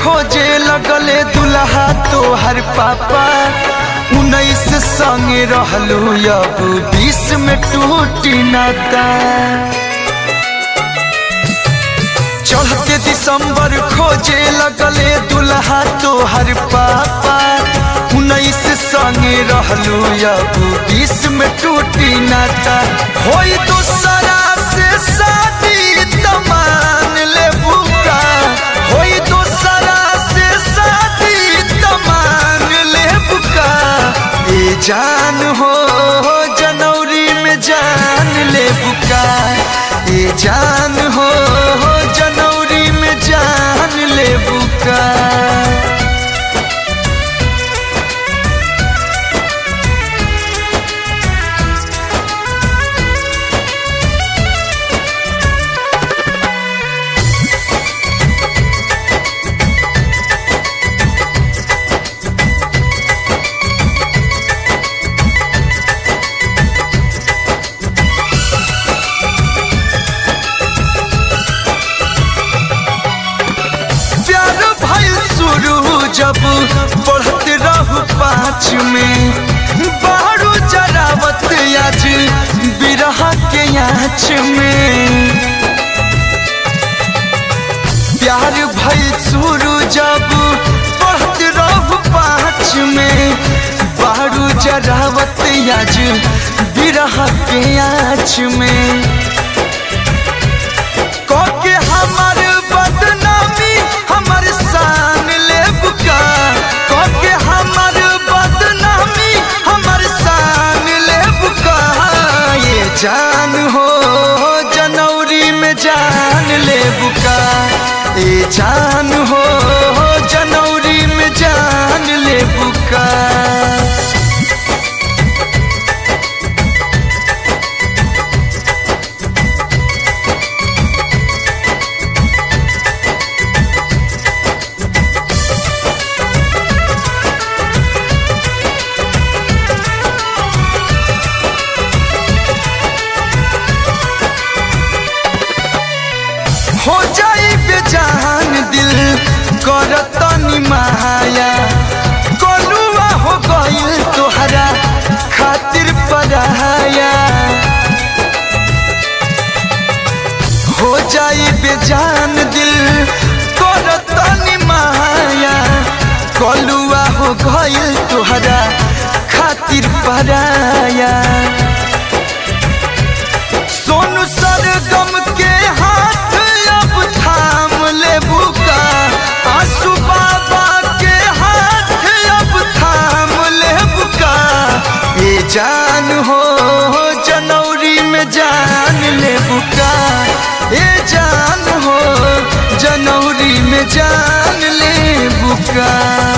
खोजे लगले दुल्हा तोहर पापा उन्नीस संगे रहलू अब बीस में टूटी नाता चढ़ते दिसंबर खोजे लगले दुल्हा तोहर पापा उन्नीस संगे रहलू अब बीस में टूटी नाता होई दूसरा से शादी तमान ले बुका होई दूसरा से शादी तमान ले बुका ए जान हो जनवरी में जान ले बुका ए जान हो जनवरी में जान ले बुका प्यार भइल शुरू जब बढ़त रहू पाँच में बारू जरावत आज बिरह के आँच में प्यार भइल शुरू जब बढ़त रहू पाँच में बारू जरावत आज बिरह के आँच में के हमर बदनामी हमर शान ले बुका के हमर बदनामी हमर शान ले बुका ये जान हो जनवरी में जान ले बुका ये जान हो जनवरी में जान ले बुका हो जाई बेजान दिल करतनी माया कोलुआ हो गइल तोहरा खातिर पराया हो जाई बेजान दिल करतनी माया कोलुआ हो गइल तोहरा खातिर पराया सोनू सरगम के हाथ अब थाम ले बुका आंसू बाबा के हाथ अब थाम ले बुका ये जान हो जनवरी में जान ले बुका ये जान हो जनवरी में जान ले बुका